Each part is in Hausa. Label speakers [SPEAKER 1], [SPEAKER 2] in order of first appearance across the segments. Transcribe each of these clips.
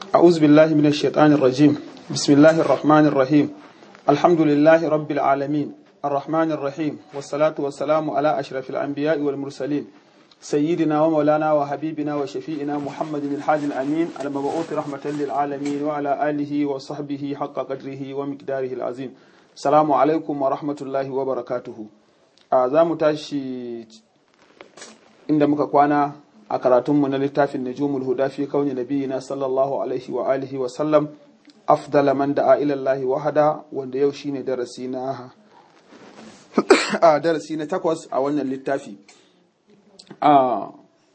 [SPEAKER 1] أعوذ بالله من الشيطان الرجيم بسم الله الرحمن الرحيم الحمد لله رب العالمين الرحمن الرحيم والصلاة والسلام على أشرف الأنبياء والمرسلين سيدنا ومولانا وحبيبنا وشفيئنا محمد الحاج الأمين المبعوث رحمة للعالمين وعلى آله وصحبه حق قدره ومقداره العظيم السلام عليكم ورحمة الله وبركاته أعزام تاشي inda muka kwana a karatunmu na littafin Najumul Huda fi kauni nabiyina sallallahu alaihi wa alihi wa sallam afdala man da'a ila Allah wahada wanda yau shine darasi na a darasi na takwas a wannan littafi a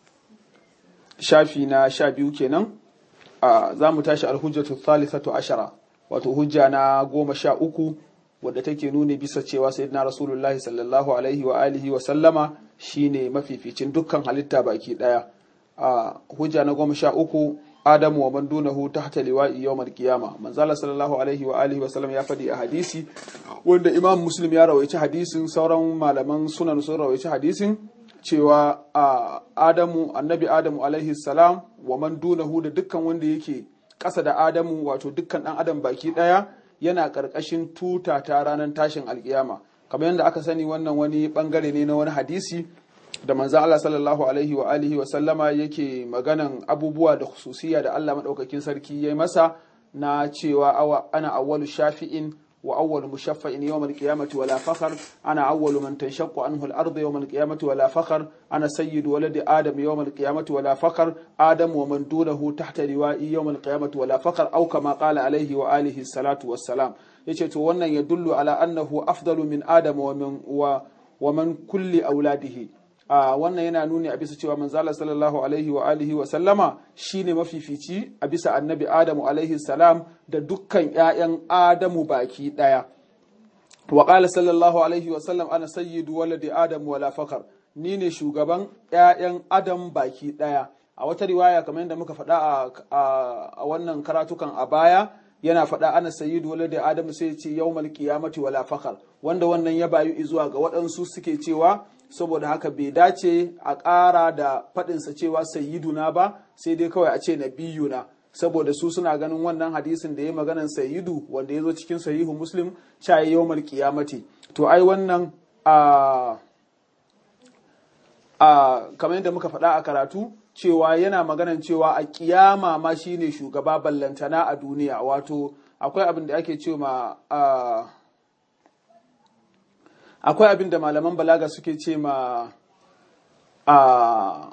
[SPEAKER 1] shafi na sha biyu kenan a za mu tashi alhujjatu thalithatu ashara wato hujja na goma sha uku wadda take nuni bisa cewa sayyidina rasulullahi sallallahu alaihi wa alihi wa sallama shine mafificin dukkan halitta baki daya a hujja na goma sha uku adamu wa man dunahu tahta liwa'i yawmal qiyama manzala sallallahu alaihi wa alihi wa sallam ya faɗi a hadisi wanda imam muslim ya rawaici hadisin sauran malaman sunan sun rawaici hadisin cewa a adamu annabi adamu alaihi salam wa man dunahu da dukkan wanda yake ƙasa da adamu wato dukkan ɗan adam baki ɗaya yana ƙarƙashin tuta ta ranar tashin alƙiyama kamar yadda aka sani wannan wani bangare ne na wani hadisi da manzo Allah sallallahu alaihi wa alihi wa sallama yake maganan abubuwa da khususiya da Allah madaukakin sarki yayi masa na cewa awa ana awwalu shafi'in wa awwalu mushaffa'in yawm al-qiyamati wala fakhr ana awwalu man tanshaqqu anhu al-ardu yawm al-qiyamati wala fakhr ana sayyidu waladi adam yawm al-qiyamati wala fakhr adam wa man dunahu tahta liwa'i yawm al-qiyamati wala fakhr aw kama qala alaihi wa alihi salatu wassalam yace to wannan ya dullu ala annahu afdalu min adam wa min wa wa man kulli auladihi a wannan yana nuni a bisa cewa manzala sallallahu alaihi wa alihi wa sallama shine mafifici a bisa annabi adamu alaihi salam da dukkan ƴaƴan adamu baki daya wa qala sallallahu alaihi wa sallam ana sayyidu waladi adamu wala fakar ni ne shugaban ƴaƴan adam baki daya a wata riwaya kamar yadda muka faɗa a wannan karatukan a baya yana faɗa ana sayyidu waladi adamu sai ce yawmal qiyamati wala fakar wanda wannan ya bayu zuwa ga waɗansu suke cewa saboda haka bai dace a ƙara da faɗinsa cewa sayyiduna ba sai dai kawai a ce nabiyuna saboda su suna ganin wannan hadisin da ya maganan sayyidu wanda ya zo cikin sahihu muslim shaye yawmal qiyamati to ai wannan a a kamar yadda muka faɗa a karatu cewa yana maganan cewa a kiyama ma shine shugaba ballantana a duniya wato akwai abin da ake cewa a akwai abin da malaman balaga suke ce ma a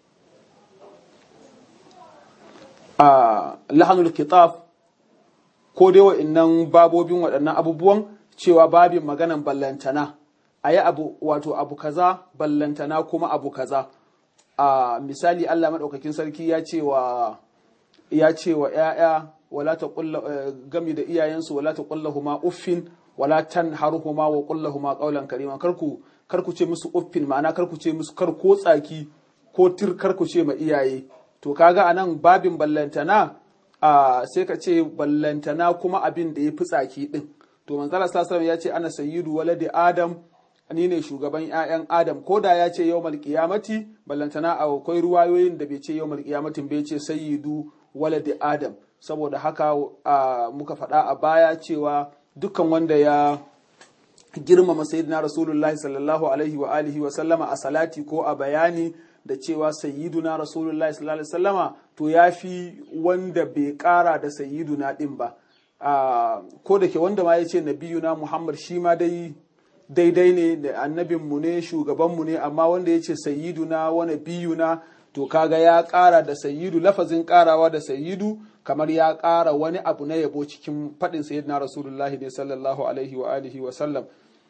[SPEAKER 1] a lahanul kitab ko dai wa'annan babobin waɗannan abubuwan cewa babin maganan ballantana a yi abu wato abu kaza ballantana kuma abu kaza a misali Allah maɗaukakin sarki ya ce wa ya ce wa ‘ya'ya wala ta gami da iyayensu wala ta huma uffin wala tan haruhuma wa kullahuma qawlan karima karku karku ce musu uffin ma'ana karku ce musu kar ko tsaki ko tir karku ce ma iyaye to kaga anan babin ballantana a sai ka ce ballantana kuma abin da ya fi tsaki din to manzala sallallahu ya ce ana sayyidu waladi adam ni ne shugaban ƴaƴan adam ko da ya ce yawmal qiyamati ballantana akwai ruwayoyin da bai ce yawmal qiyamatin bai ce sayyidu waladi adam saboda haka muka faɗa a baya cewa dukkan wanda ya girmama sayyidina rasulullahi sallallahu alaihi wa alihi wa sallama a salati ko a bayani da cewa sayyiduna rasulullahi sallallahu alaihi sallama to ya fi wanda bai kara da sayyiduna din ba ko da ke wanda ma ya ce nabiyuna muhammad shi ma dai daidai ne da annabinmu ne shugabanmu ne amma wanda ya ce sayyiduna wa nabiyuna to kaga ya kara da sayyidu lafazin karawa da sayyidu kamar ya ƙara wani abu na yabo cikin faɗin sayyidina rasulullahi ne sallallahu alaihi wa alihi wa sallam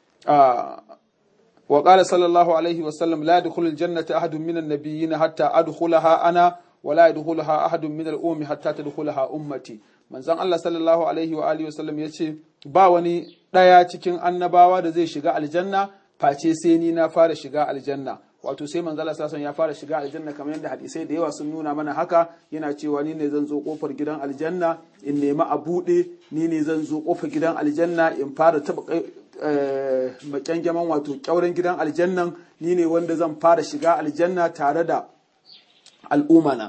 [SPEAKER 1] wa qala sallallahu alaihi wa sallam la yadkhulul jannata ahadun minan nabiyyin hatta adkhulaha ana wa la yadkhulaha ahadun min al-ummi hatta tadkhulaha ummati manzon Allah sallallahu alaihi wa alihi wa sallam yace ba wani daya cikin annabawa da zai shiga aljanna face sai ni na fara shiga aljanna wato sai manzo Allah sallallahu ya fara shiga aljanna kamar yadda hadisai da yawa sun nuna mana haka yana cewa ni ne zan zo kofar gidan aljanna in nemi a bude ni ne zan zo kofar gidan aljanna in fara taba makyangaman wato kyauren gidan aljannan ni ne wanda zan fara shiga aljanna tare da al'umana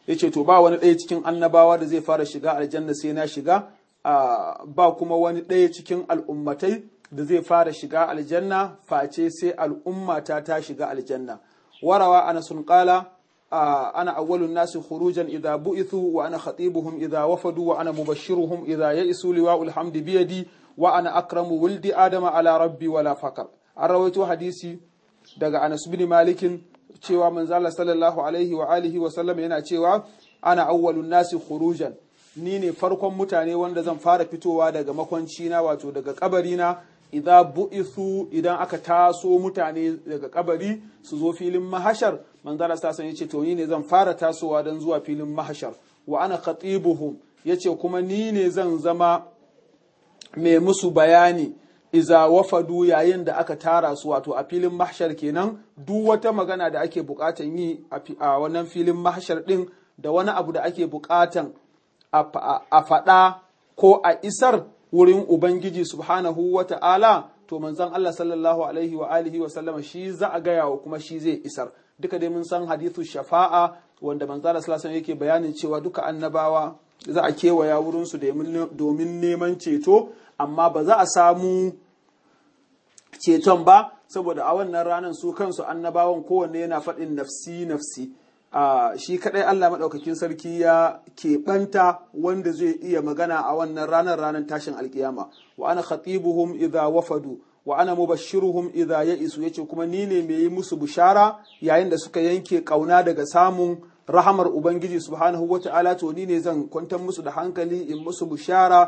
[SPEAKER 1] yace to ba wani ɗaya cikin annabawa da zai fara shiga aljanna sai na shiga ba kuma wani ɗaya cikin al'ummatai da zai fara shiga aljanna face sai al'ummata ta shiga aljanna warawa ana sun qala ana awwalun nasi khurujan idza bu'ithu wa ana khatibuhum idza wafadu wa ana mubashshiruhum idza ya'isu liwa'ul hamdi biyadi wa ana akramu wuldi adama ala rabbi wala fakar an rawaito hadisi daga Anas bin Malikin cewa manzala sallallahu alaihi wa alihi wa sallam yana cewa ana awwalun nasi khurujan ni ne farkon mutane wanda zan fara fitowa daga makwanci na wato daga kabari na idza bu'ithu idan aka taso mutane daga kabari su zo filin mahashar manzala sallallahu alaihi yace to ni ne zan fara tasowa dan zuwa filin mahashar wa ana khatibuhum yace kuma ni ne zan zama mai musu bayani iza wafadu yayin da aka tara su wato a filin mahshar kenan duk wata magana da ake bukatan yi a wannan filin mahshar din da wani abu da ake bukatan a faɗa ko a isar wurin ubangiji subhanahu wa ta'ala to manzon Allah sallallahu alaihi wa alihi wa sallama shi za a gaya wa kuma shi zai isar duka dai mun san hadithu shafa'a wanda manzon Allah sallallahu alaihi yake bayanin cewa duka annabawa za a kewaya wurinsu domin neman ceto amma ba za a samu ceton ba saboda a wannan ranar su kansu annabawan kowanne yana faɗin nafsi nafsi shi kaɗai Allah maɗaukakin sarki ya keɓanta wanda zai iya magana a wannan ranar ranar tashin alkiyama wa ana khatibuhum idza wafadu wa ana mubashshiruhum idza ya'isu yace kuma ni ne mai yi musu bishara yayin da suka yanke kauna daga samun rahamar ubangiji subhanahu wata'ala to ni ne zan kwantar musu da hankali in musu bishara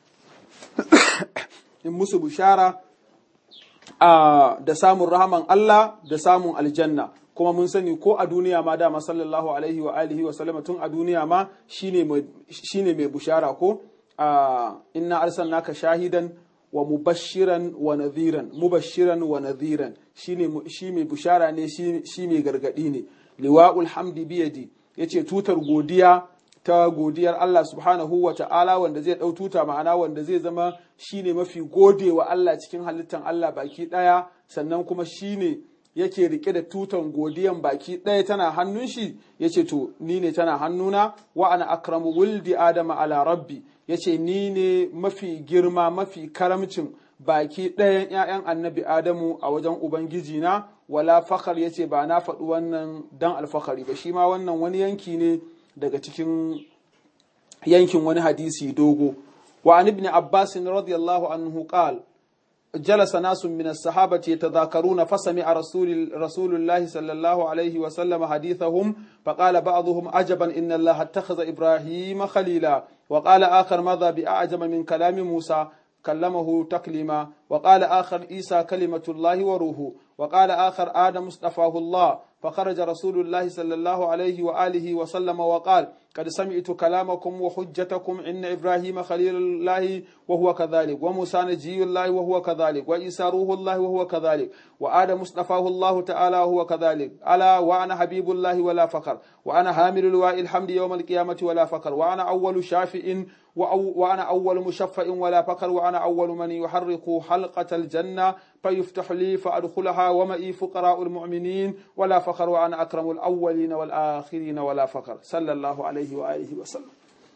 [SPEAKER 1] in musu bishara da samun rahaman Allah da samun aljanna kuma mun sani ko a duniya ma dama sallallahu alaihi wa alihi wa sallama tun a duniya ma shine mai bushara ko inna arsalnaka shahidan wa mubashiran wa nadhiran mubashiran wa nadhiran shine shi mai bushara ne shi mai gargadi ne liwa'ul hamdi biyadi yace tutar godiya ta godiyar Allah subhanahu wa ta'ala wanda zai ɗau tuta ma'ana wanda zai zama shine mafi gode wa Allah cikin halittan Allah baki ɗaya sannan kuma shine yake rike da tutan godiyan baki ɗaya tana hannun shi yace to ni ne tana hannuna wa ana akramu wuldi adama ala rabbi yace ni ne mafi girma mafi karamcin baki ɗayan ‘ya'yan annabi Adamu a wajen Ubangiji na wala fakar yace ba na faɗi wannan dan alfakari ba shi ma wannan wani yanki ne daga cikin yankin wani hadisi dogo wa an ibn abbas radiyallahu anhu qal جلس ناس من الصحابة يتذاكرون فسمع رسول رسول الله صلى الله عليه وسلم حديثهم فقال بعضهم عجبا إن الله اتخذ إبراهيم خليلا وقال آخر ماذا بأعجب من كلام موسى كلمه تكليما وقال آخر عيسى كلمة الله وروحه وقال آخر آدم اصطفاه الله فخرج رسول الله صلى الله عليه وآله وسلم وقال قد سمعت كلامكم وحجتكم إن إبراهيم خليل الله وهو كذلك وموسى نجي الله وهو كذلك وعيسى روح الله وهو كذلك وآدم اصطفاه الله تعالى وهو كذلك ألا وأنا حبيب الله ولا فخر وأنا حامل لواء الحمد يوم القيامة ولا فخر وأنا أول شافئ وأنا أول مشفع ولا فخر وأنا أول من يحرق حلقة الجنة فيفتح لي فأدخلها ومئي فقراء المؤمنين ولا فخر وأنا أكرم الأولين والآخرين ولا فخر صلى الله عليه وآله وسلم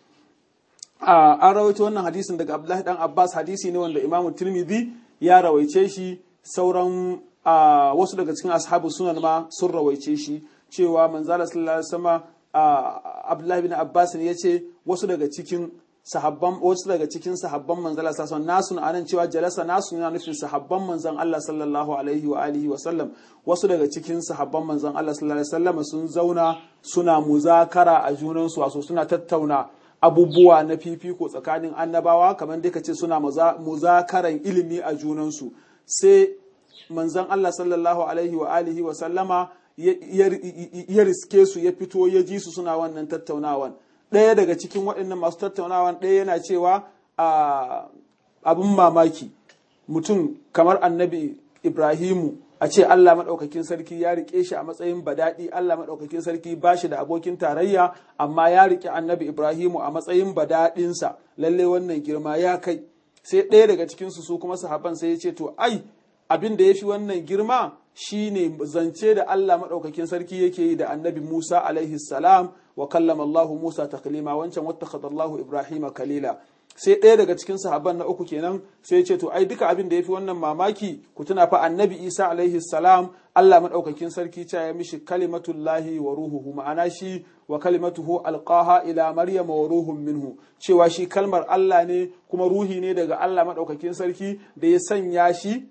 [SPEAKER 1] an rawaito wannan hadisin daga Abdullahi dan Abbas hadisi ne wanda Imam Tirmidhi ya rawaice shi sauran wasu daga cikin ashabu sunan ma sun rawaice shi cewa manzala sallallahu alaihi wasallam Abdullahi bin Abbas ne yace wasu daga cikin sahabban wasu daga cikin sahabban manzon Allah sallallahu alaihi wasallam nasu cewa jalasa nasu yana nufin sahabban manzon Allah sallallahu alaihi wa alihi wa sallam wasu daga cikin sahabban manzon Allah sallallahu alaihi wasallam sun zauna suna muzakara a junan su wato suna tattauna abubuwa na fifiko tsakanin annabawa kamar dai kace suna muzakaran ilimi a junan su sai manzon Allah sallallahu alaihi wa alihi wa sallama ya riske su ya fito ya ji su suna wannan tattaunawan ɗaya daga cikin waɗannan masu tattaunawan ɗaya yana cewa abin mamaki mutum kamar annabi ibrahimu a ce allah maɗaukakin sarki ya riƙe shi a matsayin badaɗi allah maɗaukakin sarki ba shi da abokin tarayya amma ya riƙe annabi ibrahimu a matsayin badaɗinsa lalle wannan girma ya kai sai ɗaya daga cikinsu su kuma sahaban sai ya ce to ai abin da ya fi wannan girma shine zance da Allah madaukakin sarki yake yi da annabi Musa alaihi salam wa kallama Allah Musa taklima wancan wattakhadha Allah Ibrahima kalila sai ɗaya daga cikin sahabban na uku kenan sai ya ce to ai duka abin da yafi wannan mamaki ku tuna fa annabi Isa alaihi salam Allah madaukakin sarki ta ya mishi kalimatullahi wa ruhuhu ma'ana shi wa kalimatuhu alqaha ila maryam wa ruhun minhu cewa shi kalmar Allah ne kuma ruhi ne daga Allah madaukakin sarki da ya sanya shi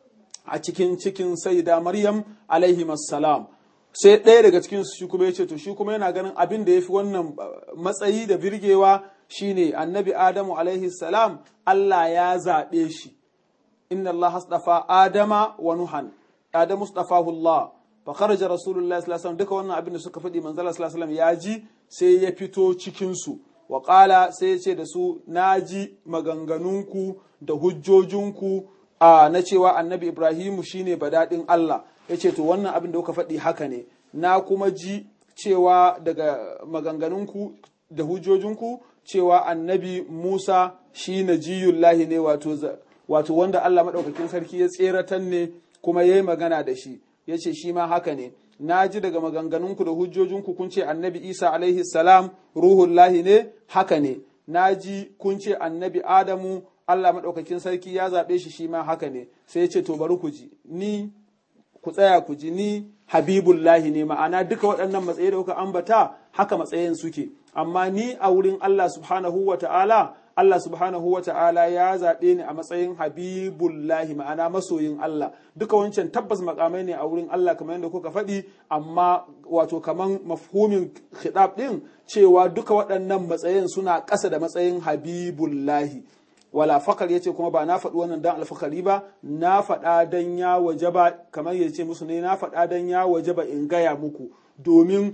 [SPEAKER 1] a cikin cikin sayyida maryam alaihi salam sai ɗaya daga cikin su shi kuma ya ce to shi kuma yana ganin abin da yafi wannan matsayi da birgewa shine annabi adamu alaihi salam Allah ya zaɓe shi inna Allah hasdafa adama wa nuhan adamu stafahu Allah fa kharaja rasulullahi sallallahu alaihi wasallam duka wannan abin da suka faɗi manzala sallallahu alaihi wasallam ya ji sai ya fito cikin su wa qala sai ya ce da su naji maganganunku da hujjojinku a na cewa annabi ibrahimu shine badadin Allah ya ce to wannan abin da kuka faɗi haka ne na kuma ji cewa daga maganganunku da hujjojinku cewa annabi Musa shi na jiyullahi ne wato wanda Allah maɗaukakin sarki ya tseratan ne kuma ya yi magana da shi ya ce shi ma haka ne na ji daga maganganunku da hujjojinku kun ce annabi Isa alaihi salam ruhullahi ne haka ne na ji kun ce annabi Adamu Allah maɗaukakin sarki ya zaɓe shi shi ma haka ne sai ya ce to bari ku ji ni ku tsaya ku ji ni habibullahi ne ma'ana duka waɗannan matsayi da kuka ambata haka matsayin suke amma ni a wurin Allah subhanahu wa ta'ala Allah subhanahu wa ta'ala ya zaɓe ni a matsayin habibullahi ma'ana masoyin Allah duka wancan tabbas makamai ne a wurin Allah kamar yadda kuka faɗi amma wato kaman mafhumin khidab ɗin cewa duka waɗannan matsayin suna ƙasa da matsayin habibullahi wala fakar yace kuma ba na faɗi wannan dan alfakari ba na faɗa dan ya wajaba kamar yace musu ne na faɗa dan ya wajaba in gaya muku domin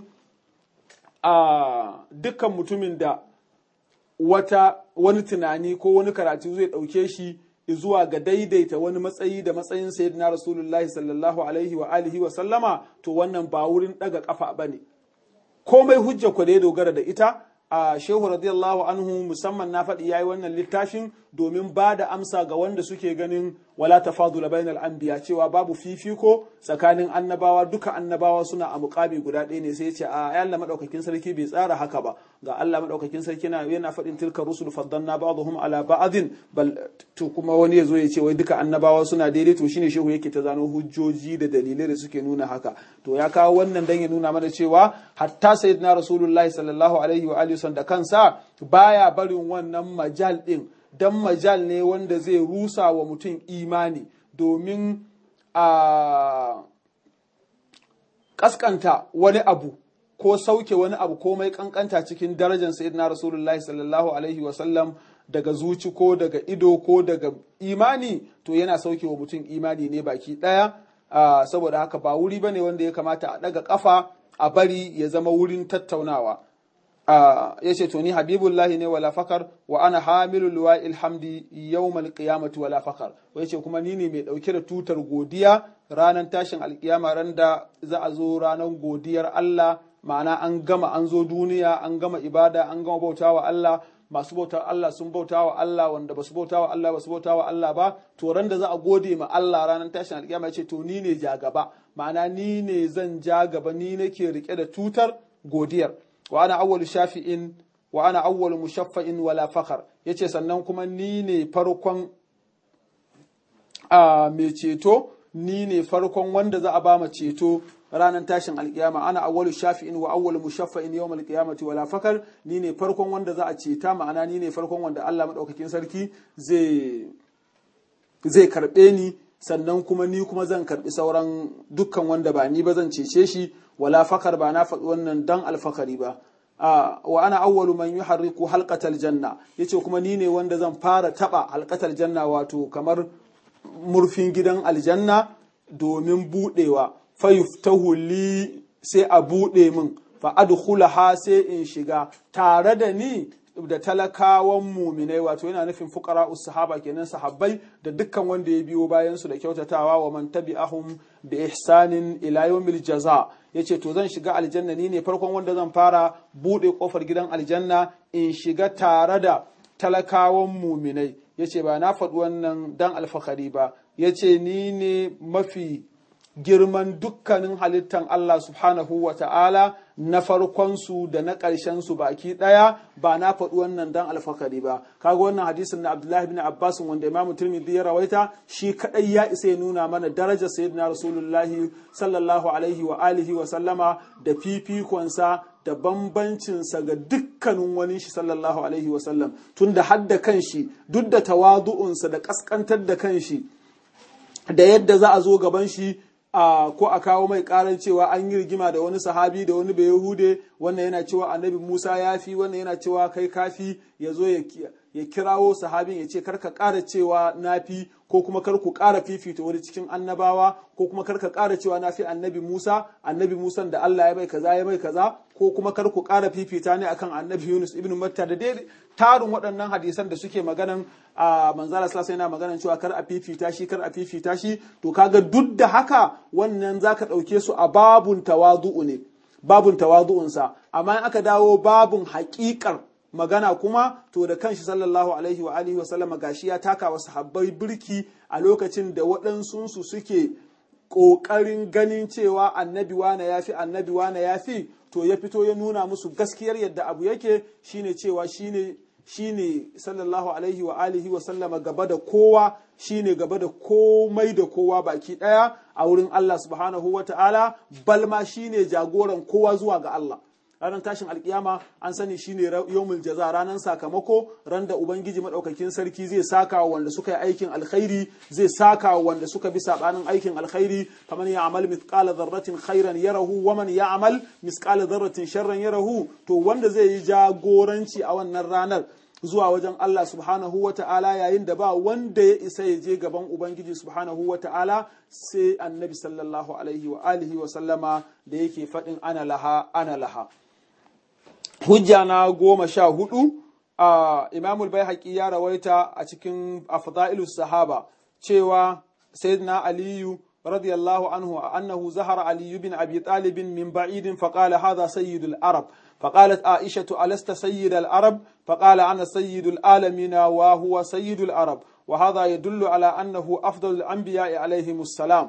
[SPEAKER 1] a dukkan mutumin da wata wani tunani ko wani karatu zai ɗauke shi zuwa ga daidaita wani matsayi da matsayin sayyidina rasulullahi sallallahu alaihi wa alihi wa sallama to wannan ba wurin ɗaga ƙafa ba ne komai hujja ku da ya dogara da ita a shehu radiyallahu anhu musamman na faɗi yayi wannan littafin domin ba da amsa ga wanda suke ganin wala tafadula bainal anbiya cewa babu fifiko tsakanin annabawa duka annabawa suna a muƙami guda ɗaya ne sai ya ce a Allah madaukakin sarki bai tsara haka ba ga Allah madaukakin sarki na yana faɗin tilka rusul faddalna ba'dhum ala ba'din bal to kuma wani yazo ya ce wai duka annabawa suna daidai to shine shehu yake ta zano hujjoji da dalilai da suke nuna haka to ya kawo wannan dan ya nuna mana cewa hatta sayyidina rasulullahi sallallahu alaihi wa alihi da kansa baya barin wannan majal din dan majal ne wanda zai rusa wa mutum imani domin a kaskanta wani abu ko sauke wani abu komai kankanta cikin darajar sayyidina rasulullahi sallallahu alaihi wasallam daga zuci ko daga ido ko daga imani to yana sauke wa mutum imani ne baki daya saboda haka ba wuri bane wanda ya kamata a daga kafa a bari ya zama wurin tattaunawa ya ce to ni habibullahi ne wala fakar wa ana hamilu luwa ilhamdi yawmal qiyamati wala fakar ya ce kuma ni ne mai dauke da tutar godiya ranar tashin alkiyama ran da za a zo ranar godiyar Allah ma'ana an gama an zo duniya an gama ibada an gama bautawa Allah masu bauta Allah sun bauta wa Allah wanda basu bauta wa Allah basu bauta wa Allah ba to ran da za a gode ma Allah ranar tashin alkiyama ce to ni ne ja gaba ma'ana ni ne zan ja gaba ni nake rike da tutar godiyar wa ana awwalu shafi'in wa ana awwalu mushaffa'in wala fakhar yace sannan kuma ni ne farkon a mai ceto ni ne farkon wanda za a ba ma ceto ranar tashin alkiyama ana awwalu shafi'in wa awwalu mushaffa'in yawmal qiyamati wala fakar ni ne farkon wanda za a ceta ma'ana ni ne farkon wanda Allah madaukakin sarki zai zai karbe ni sannan kuma ni kuma zan karbi sauran dukkan wanda ba ni ba zan cece shi wala fakar ba na faɗi wannan dan alfakari ba wa ana awwalu man yuharriku halqatal janna yace kuma ni ne wanda zan fara taba halqatal janna wato kamar murfin gidan aljanna domin budewa fayuftahu li sai a bude min fa adkhulaha sai in shiga tare da ni da talakawan muminai wato yana nufin fuqara sahaba kenan sahabbai da dukkan wanda ya biyo bayan su da kyautatawa wa man tabi'ahum bi ihsanin ila yawmil jaza yace to zan shiga aljanna ni ne farkon wanda zan fara bude kofar gidan aljanna in shiga tare da talakawan muminai yace ba na faɗi wannan dan alfahari ba yace ni ne mafi girman dukkanin halittan Allah subhanahu wa ta'ala na farkonsu da na ƙarshensu baki ɗaya ba na faɗi wannan dan alfakari ba kaga wannan hadisin na Abdullahi bin Abbas wanda Imam Tirmidhi ya rawaita shi kadai ya isa ya nuna mana darajar sayyidina Rasulullahi sallallahu alaihi wa alihi wa sallama da fifikonsa da bambancinsa ga dukkanin wani shi sallallahu alaihi wa sallam tunda hadda kanshi duk da tawadu'unsa da kaskantar da kanshi da yadda za a zo gaban shi a ko a kawo mai karan cewa an yi rigima da wani sahabi da wani bai yahude wannan yana cewa annabi musa ya fi wannan yana cewa kai kafi ya zo ya kirawo sahabin ya ce karka kara cewa na fi ko kuma kar ku kara fifita wani cikin annabawa ko kuma kar ka kara cewa na fi annabi musa annabi musa da allah ya mai kaza ya mai kaza ko kuma kar ku kara fifita ne akan annabi yunus ibn matta da dai tarin waɗannan hadisan da suke maganan a manzala sallallahu yana maganan cewa kar a fifita shi kar a fifita shi to kaga duk da haka wannan zaka ɗauke su a babun tawadu'u ne babun tawadu'unsa amma in aka dawo babun haƙiƙar magana kuma to da kanshi sallallahu alaihi wa alihi wa sallama gashi ya taka wa sahabbai birki a lokacin da waɗansunsu suke ƙoƙarin ganin cewa annabi wane ya fi annabi wane ya fi to ya fito ya nuna musu gaskiyar yadda abu yake shine cewa shine shine sallallahu alaihi wa alihi wa sallama gaba da kowa shine gaba da komai da kowa baki daya a wurin Allah subhanahu wa ta'ala balma shine jagoran kowa zuwa ga Allah ranar tashin alkiyama an sani shine yawmul jaza ranar sakamako ran da ubangiji madaukakin sarki zai saka wa wanda suka yi aikin alkhairi zai saka wa wanda suka bi sabanin aikin alkhairi kamar ya amal mithqala dharratin khairan yarahu wa man ya'mal mithqala dharratin sharran yarahu to wanda zai yi jagoranci a wannan ranar zuwa wajen Allah subhanahu wa ta'ala yayin da ba wanda ya isa ya je gaban Ubangiji subhanahu wa ta'ala sai annabi sallallahu alaihi wa alihi wa sallama da yake faɗin ana laha ana laha. Hujja na goma sha hudu a Imamul bai ya rawaita a cikin afda'ilus sahaba cewa Sayyidina Aliyu رضي الله عنه أنه زهر علي بن أبي طالب من بعيد فقال هذا سيد العرب فقالت عائشة ألست سيد العرب فقال أنا سيد العالمين وهو سيد العرب وهذا يدل على أنه أفضل الأنبياء عليهم السلام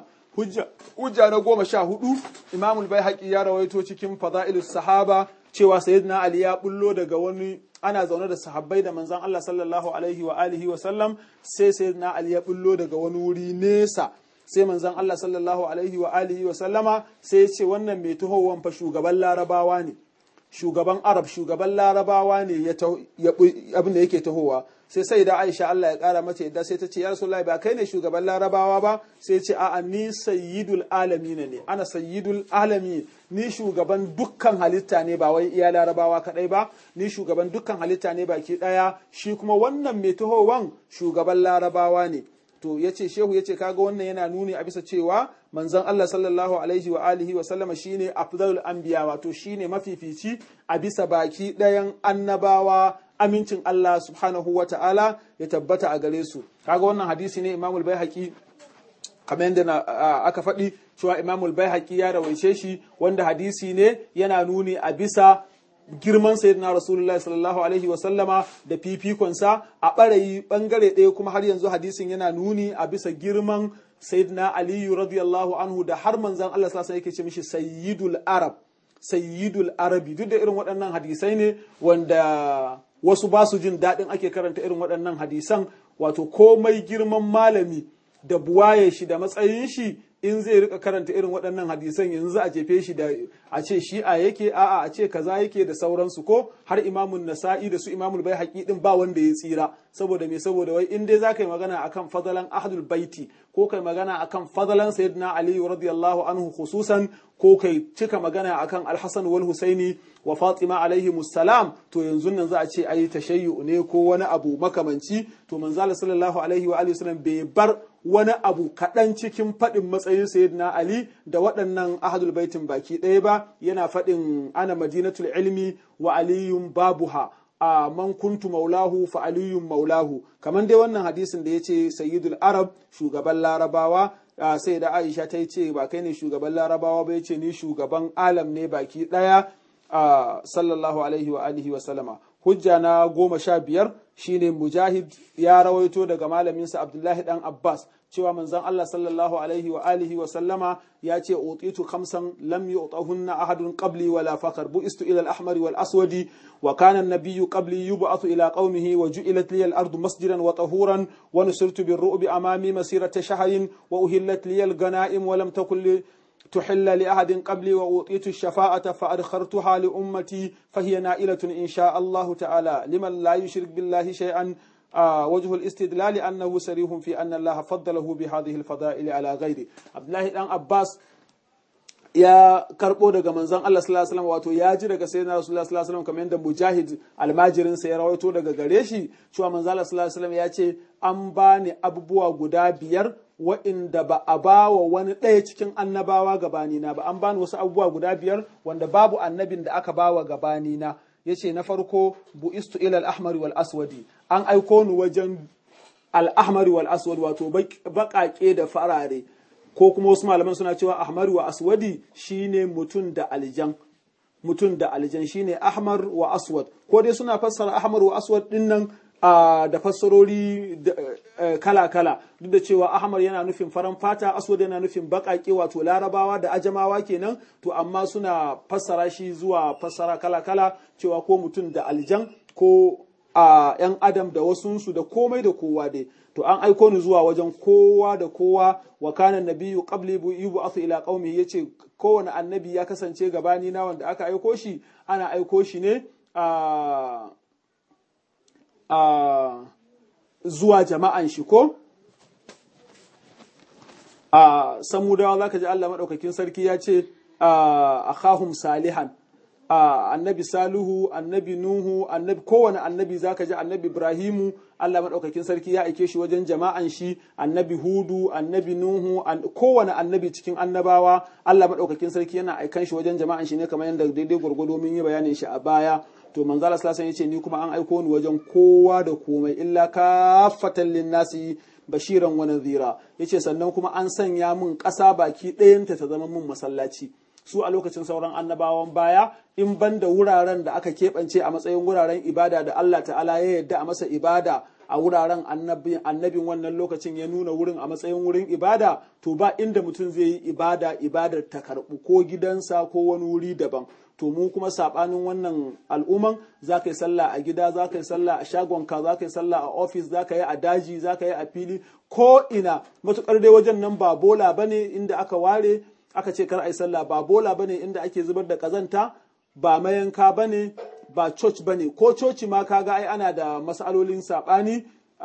[SPEAKER 1] hujja na goma sha hudu imamul bai ya rawaito cikin fada'ilus sahaba cewa sayyidina ali ya bullo daga wani ana zaune da sahabbai da manzon Allah sallallahu alaihi wa alihi wa sallam sai sayyidina ali ya bullo daga wani wuri nesa sai manzon Allah sallallahu alaihi wa alihi wa sallama sai ya ce wannan mai tuhowan fa shugaban larabawa ne shugaban arab shugaban larabawa ne ya abin da yake tahowa sai sai da aisha Allah ya kara mata yadda sai ta ce ya rasulullahi ba kai ne shugaban larabawa ba sai ce a'a ni sayyidul alamin ne ana sayyidul alami ni shugaban dukkan halitta ne ba wai iya larabawa kadai ba ni shugaban dukkan halitta ne baki daya shi kuma wannan mai tahowan shugaban larabawa ne to ya ce shehu ya ce kaga wannan yana nuni a bisa cewa manzon Allah sallallahu alaihi wa alihi wa sallama shine afdalul anbiya wato shine mafifici a bisa baki ɗayan annabawa amincin Allah subhanahu wa ta'ala ya tabbata a gare su kaga wannan hadisi ne imamul baihaqi kamar yadda aka faɗi cewa imamul baihaqi ya rawaice shi wanda hadisi ne yana nuni a bisa girman sayyidina rasulullahi sallallahu alaihi wa sallama da fifikonsa a ɓarayi ɓangare ɗaya kuma har yanzu hadisin yana nuni a bisa girman sayyidina aliyu radiyallahu anhu da har manzan Allah sallallahu alaihi yake ce mishi sayyidul arab sayyidul arabi duk da irin waɗannan hadisai ne wanda wasu ba su jin daɗin ake karanta irin waɗannan hadisan wato komai girman malami da buwaye shi da matsayin shi in zai rika karanta irin waɗannan hadisan yanzu a jefe shi da a ce shi'a yake a'a a ce kaza yake da sauransu ko har imamun nasa'i da su imamul bai haƙi din ba wanda ya tsira saboda me saboda wai in dai zaka yi magana akan fadalan ahlul baiti ko kai magana akan fadalan sayyidina ali radiyallahu anhu khususan ko kai cika magana akan alhassan wal husaini wa fatima alaihi musalam to yanzu nan za a ce ayi tashayyu ne ko wani abu makamanci to manzala sallallahu alaihi wa alihi wasallam bai bar wani abu kaɗan cikin faɗin matsayin sayyidina ali da waɗannan ahadul baitin baki ɗaya ba yana faɗin ana madinatul ilmi wa aliyun babuha a man kuntu maulahu fa aliyun maulahu kamar dai wannan hadisin da ya ce sayyidul arab shugaban larabawa sai da aisha ta ce ba kai ne shugaban larabawa ba ya ce ni shugaban alam ne baki ɗaya sallallahu alaihi wa alihi wa sallama hujja na goma sha biyar shine mujahid ya rawaito daga malaminsa abdullahi dan abbas cewa manzon Allah sallallahu alaihi wa alihi wa sallama ya ce utitu khamsan lam yu'tahunna ahadun qabli wala fakar bu'istu ila al-ahmar wal aswadi wa kana an-nabiyyu qabli yub'athu ila qaumihi wa ju'ilat li al-ardu masjidan wa tahuran wa nusirtu bir-ru'bi amami masirata shahrin wa uhillat li al-ghanaim wa lam takul li تحل لأحد قبلي وأوطيت الشفاعة فأدخرتها لأمتي فهي نائلة إن شاء الله تعالى لمن لا يشرك بالله شيئا آه وجه الاستدلال أنه سريح في أن الله فضله بهذه الفضائل على غيره عبد الله بن عباس ya karbo daga manzon Allah sallallahu alaihi wasallam wato ya ji daga sayyidina Rasulullah sallallahu alaihi wasallam kamar yadda Mujahid almajirin sa ya rawaito daga gare shi cewa manzon Allah sallallahu alaihi wasallam ya ce an bani abubuwa guda biyar wa'inda ba a ba wa wani ɗaya cikin annabawa gabanina ba an bani wasu abubuwa guda biyar wanda babu annabin da aka ba wa gabanina ya ce na farko bu'istu ilal ahmari wal aswadi an aiko ni wajen al-ahmari wal aswadi wato baƙaƙe da farare ko kuma wasu malaman suna cewa ahmar wa aswadi shine mutum da aljan mutum da aljan shine ahmar wa aswad ko dai suna fassara ahmar wa aswad din nan da fassarori kala-kala duk da cewa ahmar yana nufin faran fata aswad yana nufin baƙaƙe wato larabawa da ajamawa kenan to amma suna fassara shi zuwa fassara kala-kala cewa ko mutum da aljan ko a ‘yan adam da wasunsu da komai da kowa dai to an aiko ni zuwa wajen kowa da kowa wa kana nabiyyu qabli yub'athu ila qaumi yace kowane annabi ya kasance gabani na wanda aka aiko shi ana aiko shi ne a a zuwa jama'an shi ko a samudawa zaka ji Allah madaukakin sarki ya ce a akhahum salihan Uh, annabi Salihu, annabi Nuhu, annabi kowane annabi zaka ji annabi Ibrahimu, Allah maɗaukakin sarki ya aike shi wajen jama'an shi, annabi Hudu, annabi Nuhu, an, kowane annabi cikin annabawa, Allah maɗaukakin sarki yana aikan shi wajen jama'an shi ne kamar yadda daidai gwargwado mun yi bayanin shi a baya. To manzala sallallahu alaihi yace ni kuma an aiko ni wajen kowa da komai illa kafatan linnasi bashiran wa nadhira. Yace sannan kuma an sanya mun ƙasa baki ɗayanta ta zama mun masallaci. su a lokacin sauran annabawan baya in ban da wuraren da aka keɓance a matsayin wuraren ibada da Allah ta'ala ya yadda a masa ibada a wuraren annabin wannan lokacin ya nuna wurin a matsayin wurin ibada to ba inda mutum zai yi ibada ibadar ta karɓu ko gidansa ko wani wuri daban to mu kuma saɓanin wannan al'umman za ka yi sallah a gida za ka yi sallah a shagonka za ka yi sallah a ofis za ka yi a daji za ka yi a fili ko ina matuƙar dai wajen nan ba bola bane inda aka ware aka ce kar a yi sallah ba bola bane inda ake zubar da kazanta ba mayanka bane ba church bane ko coci ma kaga ai ana da masalolin sabani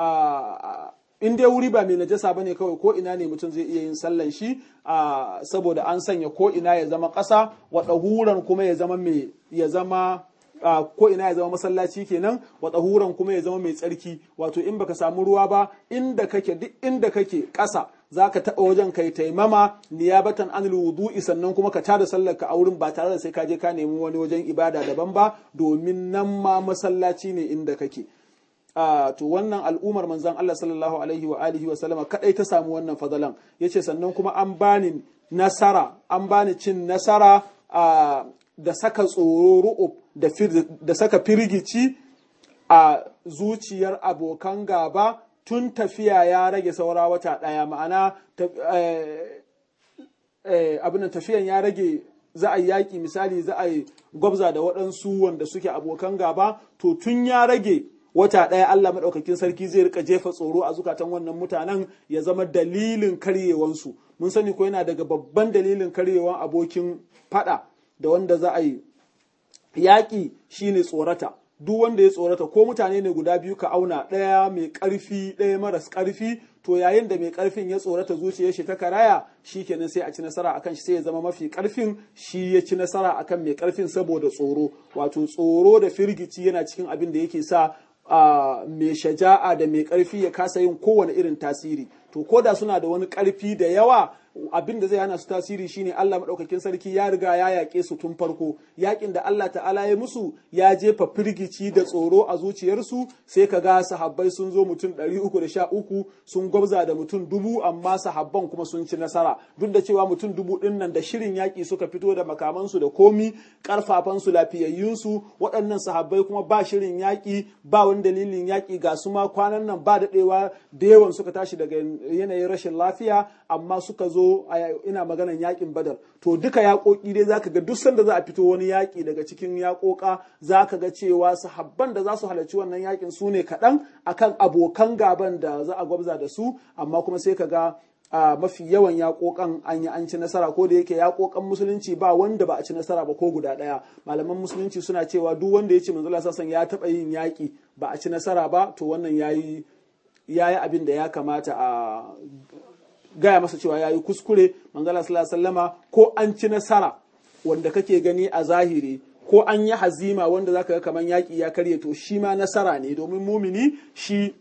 [SPEAKER 1] in dai wuri ba mai najasa bane kawai ko ina ne mutum zai iya yin sallan shi saboda an sanya ko ina ya zama ƙasa wa ɗahuran kuma ya zama mai ya zama Uh, ko ina ya zama masallaci kenan wa tsahuran kuma ya zama mai tsarki wato in baka samu ruwa ba inda kake duk inda kake ƙasa za ka taɓa wajen kai taimama niyabatan an wudu'i sannan kuma ka tada sallar ka a wurin ba tare da sai ka je ka nemi wani wajen ibada daban ba domin nan ma masallaci ne inda kake Uh, to wannan al'ummar manzon Allah sallallahu alaihi wa alihi wa sallama kadai ta samu wannan fadalan yace sannan kuma an bani nasara an bani cin nasara uh, da saka tsoro ru'ub da saka firgici a zuciyar abokan gaba tun tafiya ya rage saura wata ɗaya ma'ana abin tafiyan ya rage za a yi yaƙi misali za a yi gwabza da waɗansu wanda suke abokan gaba to tun ya rage wata ɗaya Allah maɗaukakin sarki zai rika jefa tsoro a zukatan wannan mutanen ya zama dalilin karyewansu mun sani ko yana daga babban dalilin karyewan abokin faɗa da wanda za a yi yaƙi shine tsorata duk wanda ya tsorata ko mutane ne guda biyu ka auna ɗaya mai ƙarfi ɗaya maras ƙarfi to yayin da mai ƙarfin ya tsorata zuciyar shi ta karaya shi kenan sai a ci nasara akan shi sai ya zama mafi ƙarfin shi ya ci nasara akan mai ƙarfin saboda tsoro wato tsoro da firgici yana cikin abin da yake sa Uh, mai shaja'a da mai ƙarfi ya kasa yin kowane irin tasiri to ko da suna da wani ƙarfi da yawa abin da zai hana su tasiri shine Allah madaukakin sarki ya riga ya yaƙe su tun farko yaƙin da Allah ta'ala ya musu ya jefa firgici da tsoro a zuciyarsu sai ka ga sahabbai sun zo mutum ɗari uku da sha uku sun gwabza da mutum dubu amma sahabban kuma sun ci nasara duk da cewa mutum dubu ɗin nan da shirin yaƙi suka fito da makamansu da komi ƙarfafansu lafiyayyunsu waɗannan sahabbai kuma ba shirin yaƙi ba wani dalilin yaƙi ga su ma kwanan nan ba daɗewa da yawan suka tashi daga yanayin rashin lafiya amma suka zo ina maganan yaƙin badar to duka yaƙoƙi dai zaka ga duk sanda za a fito wani yaƙi daga cikin yaƙoƙa zaka ga cewa sahabban da za su halarci wannan yaƙin su ne kaɗan akan abokan gaban da za a gwabza da su amma kuma sai ka ga a mafi yawan yaƙoƙan an yi an ci nasara ko da yake yaƙoƙan musulunci ba wanda ba a ci nasara ba ko guda ɗaya malaman musulunci suna cewa duk wanda ya ce manzo Allah sassan ya taɓa yin yaƙi ba a ci nasara ba to wannan yayi yayi abin da ya kamata a gaya masa cewa yayi kuskure manzo Allah sallallahu alaihi wasallama ko an ci nasara wanda kake gani a zahiri ko an yi hazima wanda zaka ga kaman yaƙi ya karye to shi ma nasara ne domin mumini shi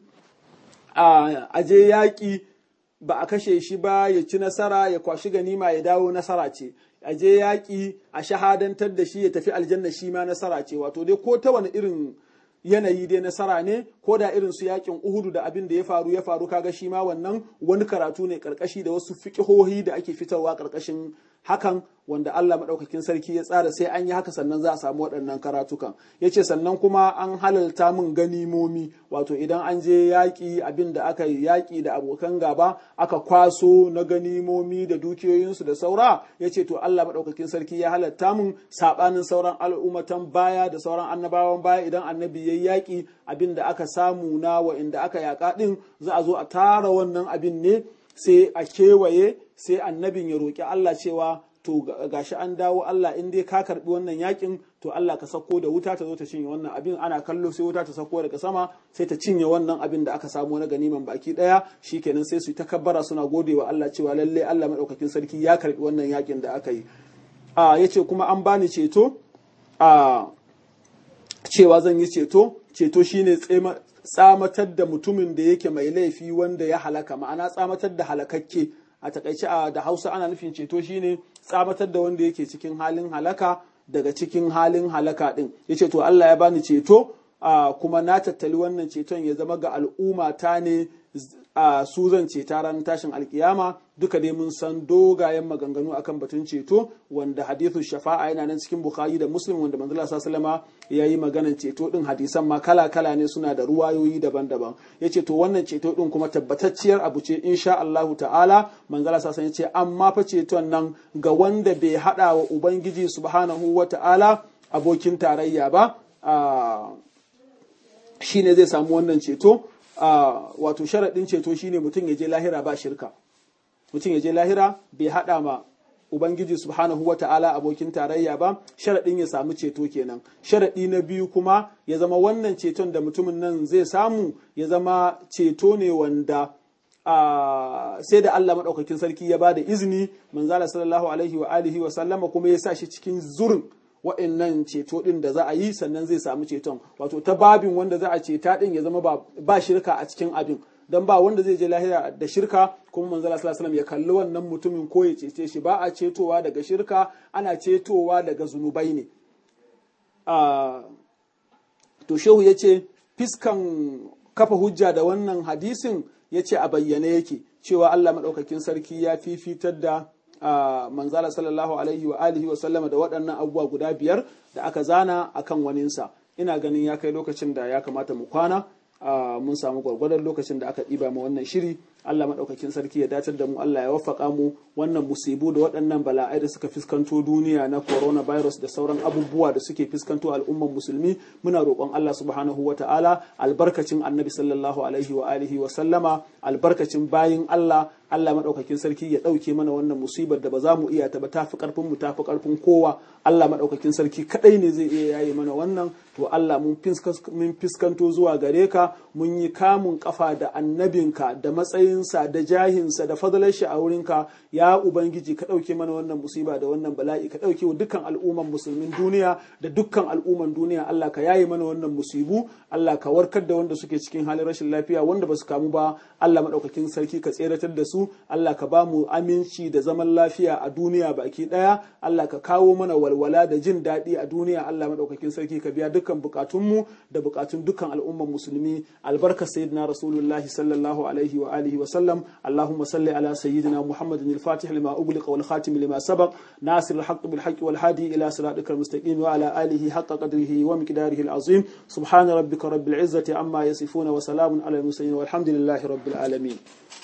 [SPEAKER 1] a aje yaƙi ba a kashe shi ba ya ci nasara ya kwashi ganima ya dawo nasara ce a je yaƙi a shahadantar da shi ya tafi aljanna shi ma nasara ce wato dai ko ta wani irin yanayi dai nasara ne ko da irin su yakin uhudu da abin da ya faru ya faru kaga shi ma wannan wani karatu ne karkashi da wasu fiƙihohi da ake fitarwa karkashin hakan wanda Allah maɗaukakin sarki ya tsara sai an yi haka sannan za a samu waɗannan karatukan ya ce sannan kuma an halalta min ganimomi wato idan an je yaƙi abin da aka yi yaƙi da abokan gaba aka kwaso na ganimomi da dukiyoyinsu da saura ya ce to Allah maɗaukakin sarki ya halatta min saɓanin sauran al'ummatan baya da sauran annabawan baya idan annabi ya yi yaƙi abin da aka samu na wa'inda aka yaƙa ɗin za a zo a tara wannan abin ne sai a kewaye sai annabin ya roƙi Allah cewa to gashi an dawo Allah in dai ka karbi wannan yakin to Allah ka sako da wuta ta zo ta cinye wannan abin ana kallo sai wuta ta sako daga sama sai ta cinye wannan abin da aka samu na ganiman baki daya shikenan sai su takabbara suna gode wa Allah cewa lalle Allah madaukakin sarki ya karbi wannan yakin da aka yi a yace kuma an bani ceto a cewa zan yi ceto ceto shine tsamatar da mutumin da yake mai laifi wanda ya halaka ma'ana tsamatar da halakakke a takaice a da hausa ana nufin ceto shine tsamatar da wanda yake cikin halin halaka daga cikin halin halaka din yace to Allah ya bani ceto kuma na tattali wannan ceton ya zama ga al'umma ta ne a su zan ceta ranar tashin alkiyama duka dai mun san dogayen maganganu akan batun ceto wanda hadithu shafa'a yana nan cikin bukhari da muslim wanda manzala sallama ya yi maganan ceto din hadisan ma kala kala ne suna da ruwayoyi daban-daban ya ce to wannan ceto din kuma tabbatacciyar abu ce insha Allahu ta'ala manzala sassan ya ce amma fa ceton nan ga wanda bai hada wa ubangiji subhanahu wa ta'ala abokin tarayya ba shine zai samu wannan ceto wato sharaɗin ceto shine mutum ya je lahira ba shirka mutum ya je lahira bai haɗa ma ubangiji subhanahu wa ta'ala abokin tarayya ba sharaɗin ya samu ceto kenan sharaɗi na biyu kuma ya zama wannan ceton da mutumin nan zai samu ya zama ceto ne wanda sai da Allah maɗaukakin sarki ya ba da izini manzala sallallahu alaihi wa alihi wa sallama kuma ya sa shi cikin zurin wa'annan ceto ɗin da za a yi sannan zai samu ceton wato ta babin wanda za a ceta ɗin ya zama ba shirka a cikin abin don ba wanda zai je lahira da shirka kuma manzala sallallahu ya kalli wannan mutumin ko ya cece shi ba a cetowa daga shirka ana cetowa daga zunubai ne to shehu ya ce fiskan kafa hujja da wannan hadisin ya ce a bayyane yake cewa Allah maɗaukakin sarki ya fifitar da a manzala sallallahu alaihi wa alihi wa sallama da waɗannan abubuwa guda biyar da aka zana akan waninsa ina ganin ya kai lokacin da ya kamata mu kwana mun samu gwargwadon lokacin da aka ɗiba mu wannan shiri Allah maɗaukakin sarki ya dacar da mu Allah ya waffaka mu wannan musibu da waɗannan bala'ai da suka fuskanto duniya na coronavirus da sauran abubuwa da suke fuskanto al'umman musulmi muna roƙon Allah subhanahu wa ta'ala albarkacin annabi sallallahu alaihi wa alihi wa sallama albarkacin bayin Allah Allah maɗaukakin sarki ya ɗauke mana wannan musibar da ba za mu iya ta ba tafi ƙarfin mu tafi ƙarfin kowa Allah maɗaukakin sarki kaɗai ne zai iya yaye mana wannan to Allah mun fiskanto zuwa gare ka mun yi kamun kafa da annabinka da matsayin matsayinsa da jahinsa da fadalar shi a wurinka ya ubangiji ka ɗauke mana wannan musiba da wannan bala'i ka ɗauke wa dukkan al'umman musulmin duniya da dukkan al'umman duniya Allah ka yaye mana wannan musibu Allah ka warkar da wanda suke cikin halin rashin lafiya wanda ba su kamu ba Allah maɗaukakin sarki ka tseratar da su Allah ka ba mu aminci da zaman lafiya a duniya baki ɗaya Allah ka kawo mana walwala da jin daɗi a duniya Allah maɗaukakin sarki ka biya dukkan bukatunmu da bukatun dukkan al'umman musulmi albarka sayyidina rasulullahi sallallahu alaihi wa alihi wa sallam Allahumma salli ala sayyidina Muhammadin al-Fatih lima ughliqa wal khatim lima sabaq nasir al-haqq bil haqq wal hadi ila siratikal mustaqim wa ala alihi haqqa qadrihi wa miqdarihi al-azim subhana rabbika rabbil izzati amma yasifuna wa salamun ala al-mursalin walhamdulillahi rabbil alamin